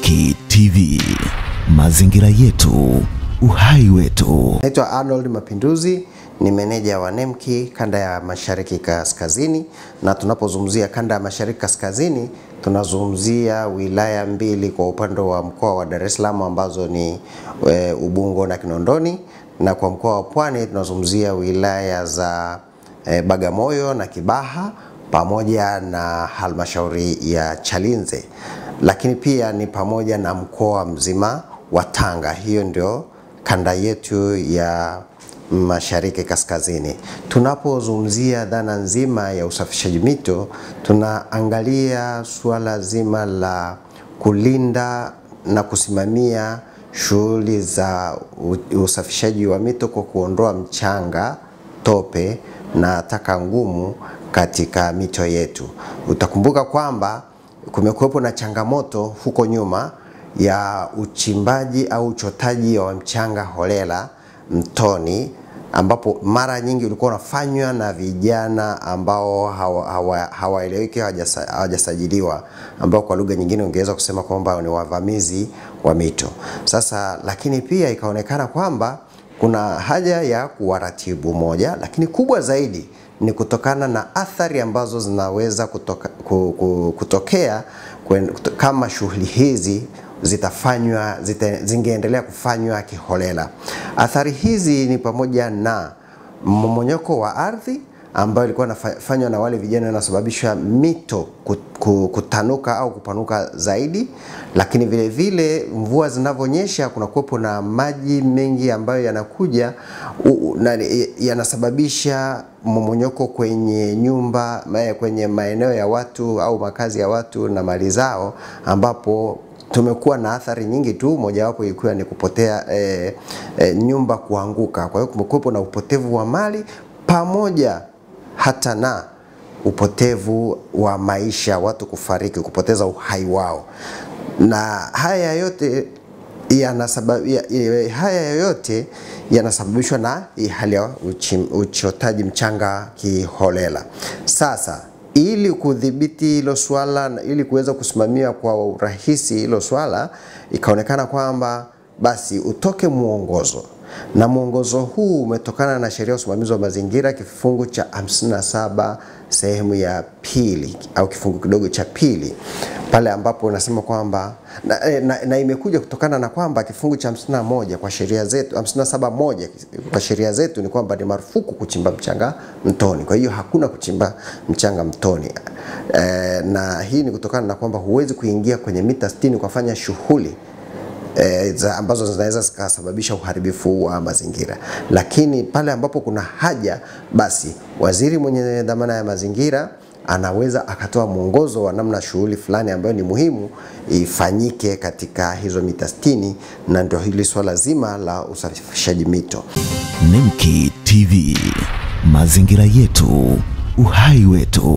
Nemki TV, mazingira yetu, uhai wetu. Naitwa Arnold Mapinduzi, ni meneja wa Nemki kanda ya Mashariki Kaskazini, na tunapozungumzia kanda ya Mashariki Kaskazini tunazungumzia wilaya mbili kwa upande wa mkoa wa Dar es Salaam ambazo ni e, Ubungo na Kinondoni, na kwa mkoa wa Pwani tunazungumzia wilaya za e, Bagamoyo na Kibaha pamoja na halmashauri ya Chalinze, lakini pia ni pamoja na mkoa mzima wa Tanga. Hiyo ndio kanda yetu ya Mashariki Kaskazini. Tunapozungumzia dhana nzima ya usafishaji mito, tunaangalia suala zima la kulinda na kusimamia shughuli za usafishaji wa mito kwa kuondoa mchanga, tope na taka ngumu katika mito yetu. Utakumbuka kwamba kumekuwepo na changamoto huko nyuma ya uchimbaji au uchotaji wa mchanga holela mtoni ambapo mara nyingi ulikuwa unafanywa na vijana ambao hawaeleweki hawa, hawa hawajasajiliwa ambao kwa lugha nyingine ungeweza kusema kwamba ni wavamizi wa mito. Sasa lakini pia ikaonekana kwamba kuna haja ya kuwaratibu moja, lakini kubwa zaidi ni kutokana na athari ambazo zinaweza kutoka, kutokea kwen, kama shughuli hizi zitafanywa zita, zingeendelea kufanywa kiholela. Athari hizi ni pamoja na mmomonyoko wa ardhi ambayo ilikuwa inafanywa na wale vijana inasababisha mito kutanuka au kupanuka zaidi, lakini vile vile mvua zinavyonyesha kuna kuwepo na maji mengi ambayo yanakuja yanasababisha mmomonyoko kwenye nyumba, kwenye maeneo ya watu au makazi ya watu na mali zao, ambapo tumekuwa na athari nyingi tu, mojawapo ikiwa ni kupotea e, e, nyumba kuanguka. Kwa hiyo kumekuwepo na upotevu wa mali pamoja hata na upotevu wa maisha, watu kufariki, kupoteza uhai wao, na haya yote yanasabab, ya, haya yote yanasababishwa na hali ya uchotaji mchanga kiholela. Sasa ili kudhibiti hilo swala, ili kuweza kusimamia kwa urahisi hilo swala, ikaonekana kwamba basi utoke mwongozo na mwongozo huu umetokana na sheria ya usimamizi wa mazingira kifungu cha 57 sehemu ya pili au kifungu kidogo cha pili pale ambapo unasema kwamba na, na, na imekuja kutokana na kwamba kifungu cha 51 kwa sheria zetu 57 moja kwa sheria zetu ni kwamba ni marufuku kuchimba mchanga mtoni. Kwa hiyo hakuna kuchimba mchanga mtoni e, na hii ni kutokana na kwamba huwezi kuingia kwenye mita 60 kufanya shughuli E, za ambazo zinaweza zikasababisha uharibifu wa mazingira, lakini pale ambapo kuna haja, basi waziri mwenye dhamana ya mazingira anaweza akatoa mwongozo wa namna shughuli fulani ambayo ni muhimu ifanyike katika hizo mita 60, na ndio hili swala zima la usafishaji mito. Nemki TV, mazingira yetu, uhai wetu.